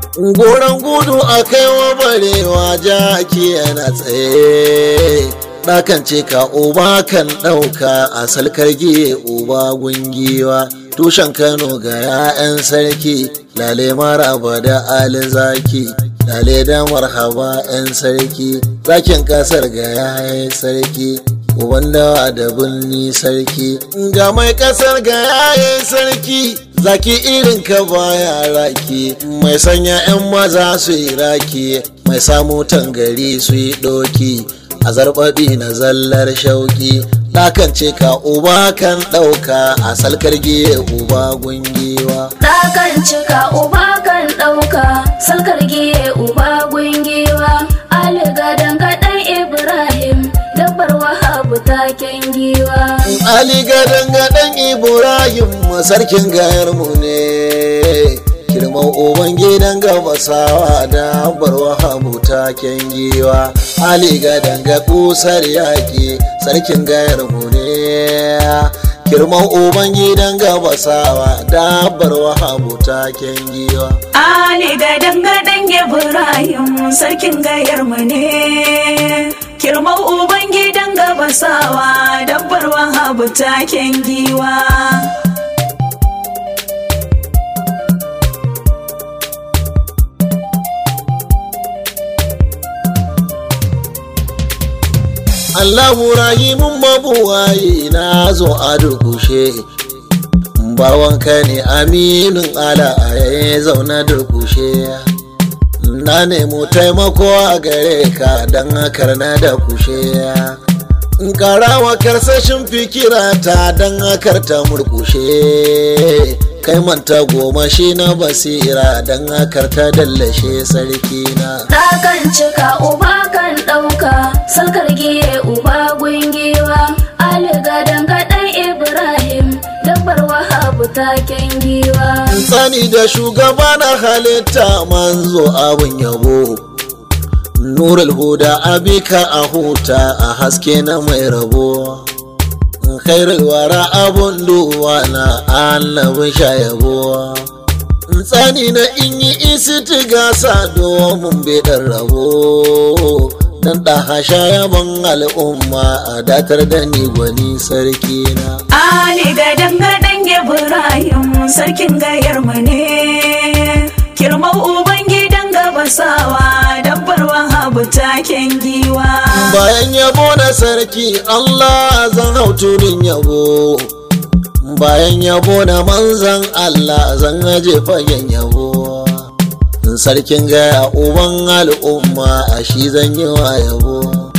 goron gudu a kaiwa barewa jaki yana tsaye ɗakan ce ka uba kan ɗauka a salkar giye uba gungiwa tushen kano ga 'ya'yan sarki lale maraba da ali zaki lale da marhaba 'yan sarki zakin kasar ga 'ya'yan sarki uban dawa da birni sarki ga mai kasar ga 'ya'yan sarki zaki irin ka baya raki mai sanya 'yan maza su yi raki mai samu tangari su yi ɗoki a zarbaɓi na zallar shauki ɗakan ce ka uba kan ɗauka a salkar giye uba gungiwa Ɗakan cika uba kan ɗauka, salkar giye uba gungiwa, Ali gadon gaɗan Ibrahim, dabbar wahabu taken giwa. ali gadan gadan ibrahim sarkin gayar mu ne girman uban gidan gabasawa da barwa habu taken giwa ali gadan ga kusar yaƙi sarkin gayar mu ne girman uban gidan gabasawa da barwa habu taken giwa Ali ga dangadan Ibrahim sarkin gayar mu ne. Kirmau uban gidan gabasawa dabbar wahabu taken giwa. Allahu rahimun mabuwayi na zo a durkushe bawanka ne aminin ala a yayin zauna durkushe na nemo taimako a gare ka don hakar na da kushe in karawa karsashin fikira ta don hakar ta murkushe kai manta goma shi na basira don hakar ta dallashe sarki na Ɗakan cika uba kan ɗauka, salkar giye uba gungiwa, Ali gadon gaɗan Ibrahim, dabbar wahabu taken giwa. tsani da shugaba na halitta manzo abin yabo nurul huda abika a huta a haske na mai rabo khairul wara abun duwa na annabin shayabo tsani na in yi isi gasa domin bedan rabo dan ɗaha shayaban al'umma a datar da ni gwani sarki na Ali ga dangadan Ibrahim sarkin gayar mu ne. Kirmau uban gidan gabasawa dabbar wahabu taken giwa. bayan yabo na sarki Allah zan hau tudun yabo bayan yabo na manzan Allah zan aje fagen yabo sarkin gaya uban al'umma a shi zan yi wa yabo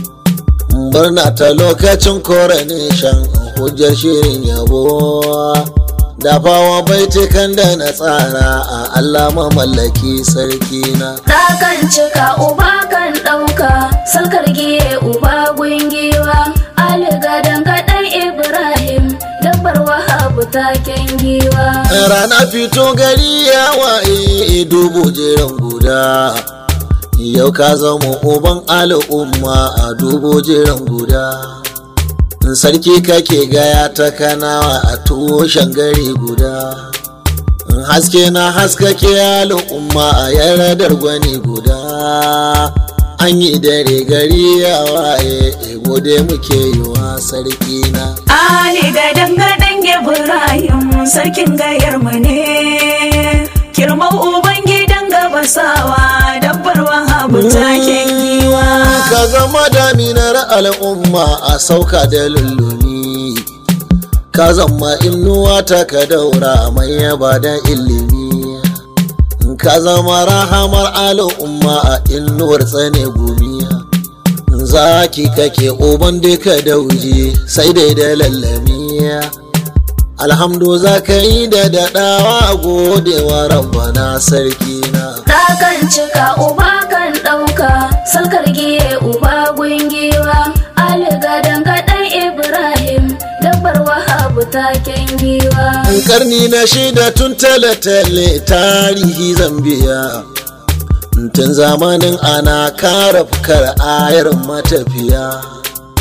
barna ta lokacin coronation hujjar shirin yabo dafawa baitukan da na tsara a Allah mamallaki sarki na Ɗakan cika uba kan ɗauka, salkar giye uba gungiwa, Ali gadon gaɗan Ibrahim, dabbar wahabu taken giwa. rana fito gari ya waye dubu jiran guda yau ka zama uban al'umma a dubu jiran guda sarki kake gaya ta kanawa a tushen gari guda haske na haskake al'umma a yaradar gwani guda an yi dare gari ya waye gode muke yi wa sarki na Ali ga dangadan Ibrahim sarkin gayar mu ne. Kirmau uban gidan gabasawa dabbar wahabu taken giwa. ka zama daminar al'umma a sauka da lullumi ka zama inuwa ta ka daura mai yaba da ilimi ka zama rahamar al'umma a inuwar tsane gumiya zaki kake uban duka dauje sai dai da lallamiya alhamdu za ka yi da daɗawa godewa rabbana sarki na Ɗakan cika uba kan ɗauka, salkar giye uba gungiwa, Ali gadon gaɗan Ibrahim, dabbar wahabu taken giwa. karni na shida tun tale-tale tarihi zambiya tun zamanin ana kara fukar ayar matafiya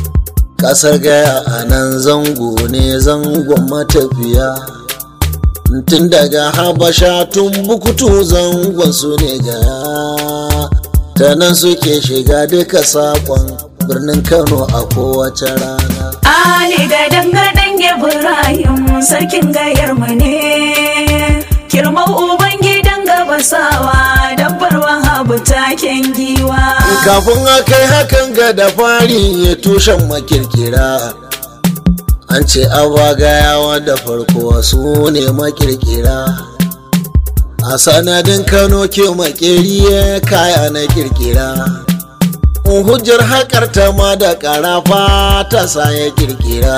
kasar gaya a nan zango ne zangon matafiya tun daga habasha tun bukutu zangon su ne gaya ta nan suke shiga duka sakon birnin kano a kowace rana Ali ga dangadan Ibrahim sarkin gayar mu ne kirmau uban gidan gabasawa dabbar wahabu taken giwa kafin a kai hakan ga da fari ya tushen makirkira an ce abagayawa da farko su ne makirkira a sanadin kano ke makeri kaya na kirkira hujjar haƙar ta ma da ƙarafa ta sa ya kirkira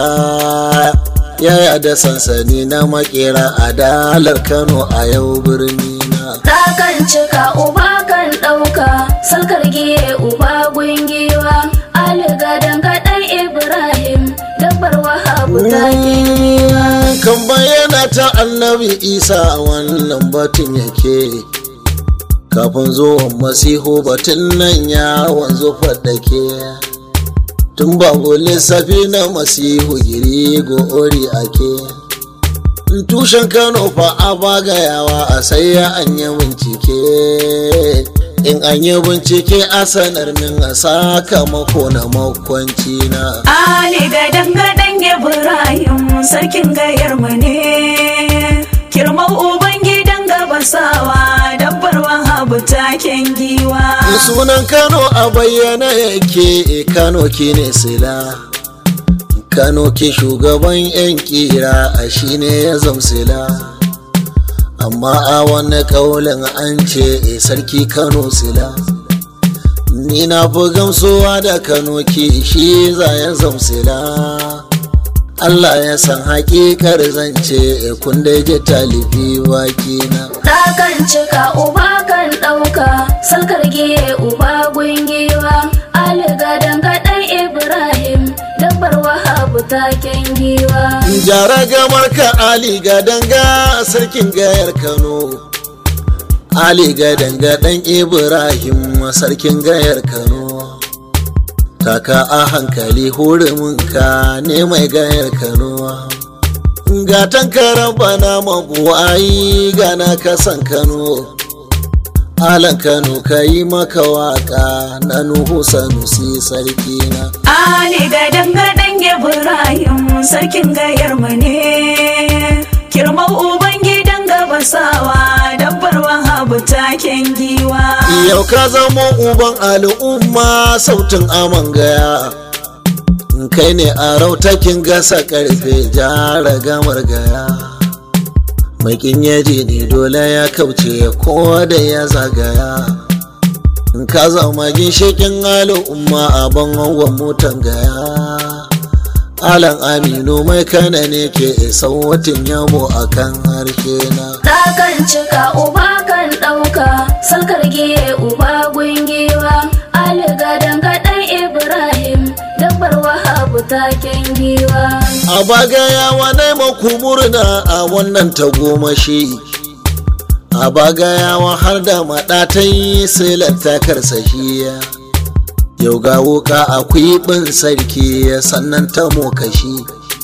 yaya da sansani na makera a dalar kano a yau birni na kan cika uba kan ɗauka salkar giye uba gungiwa aliga dangaɗan ibrahim dabbar wahabu takin kan bayyana ta annabi isa wannan batun yake kafin zuwan masihu batun nan ya wanzu faɗake tun babu lissafi na masihu giri ori ake tushen kano fa a bagayawa a sai ya an yi bincike in an yi bincike a sanar min a sakamako na makwanci na Ali ga dangadan Ibrahim sarkin gayar mu ne kirmau uban gidan gabasawa dabbar wahabu taken giwa sunan kano a bayyana yake kano kine sila kano ke shugaban yan kira a shine ya zamsila amma a wani kaulin an ce e sarki kano sila ni na fi gamsuwa da kano ki shi za ya zamsila Allah ya san hakikar zance kun dai ji talibi baki na kan cika uba kan ɗauka salkar giye uba gungiwa aliga dangaɗan ibrahim dabbar wahabu taken giwa jara gamar ka ali ga danga sarkin gayar kano ali ga danga dan ibrahim sarkin gayar kano taka a hankali huruminka ne mai gayar kano gatan karan bana mabuwayi gana kasan kano alan kano ka yi maka waka na nuhu sanusi sarki na Ali ga dangadan Ibrahim sarkin gayar mu ne kirmau uban gidan gabasawa dabbar wahabu taken giwa yau ka zama uban al'umma sautin aman gaya kai ne a rautakin gasa karfe jara gamar gaya makin yaji ne dole ya kauce ko da ya zagaya ka zama ginshikin al'umma a bangon motan gaya alan aminu mai kana ne ke sautin yabo a kan harshe na kan cika uba kan ɗauka salkar giye uba gungiwa aliga dangaɗan ibrahim dabbar wahabu taken giwa a bagaya wane maku murna a wannan tagomashi a bagayawa har da maɗatan silar takarsa shiya yau ga wuka a kwiɓin sarki sannan ta mokashi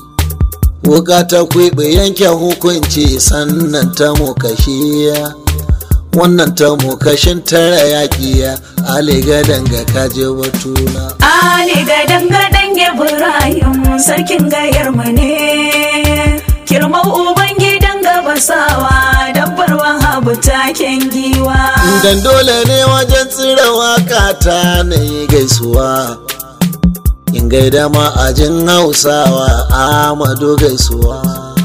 wuka ta kwiɓi yanke hukunci sannan ta mokashi wannan ta mokashin tara yaƙi aliga danga kaje batuna Ali ga dangadan Ibrahim sarkin gayar mu ne kirmau uban gidan gabasawa dabbar wahabu taken giwa dan dole ne wajen tsira waka ta na yi gaisuwa in gaida ma'ajin hausawa amadu gaisuwa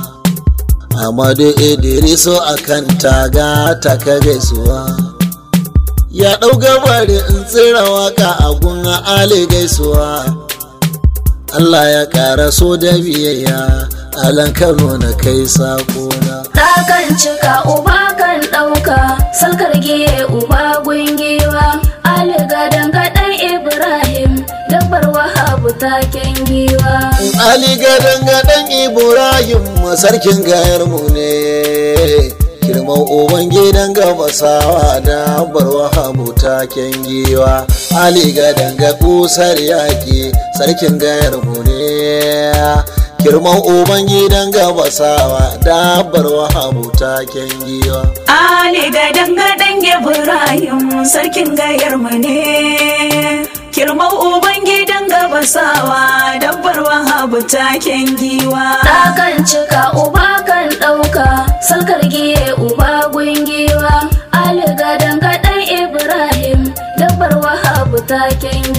amadu idriso a kan taga taka gaisuwa ya ɗau gabari in tsira waka a gun ali gaisuwa Allah ya ƙara so da biyayya alan kano na kai sakona kan cika uba kan ɗauka salkar giye uba gungiwa aliga dangaɗan ibrahim dabbar wahabu taken giwa Ali gadan gadan Ibrahim sarkin gayar mu ne girman uban gidan gabasawa da barwa hamu taken giwa Ali gadan ga kusar yaƙi sarkin gayar mu ne girman ubangidan gabasawa dabbar wahabu taken giwa Ali gadan gadan Ibrahim sarkin gayar mu ne. Kirmau uban gidan gabasawa dabbar wahabu taken giwa. Ɗakan cika uba kan ɗauka salkar giye uba gungiwa Ali gadan gaɗan Ibrahim dabbar wahabu taken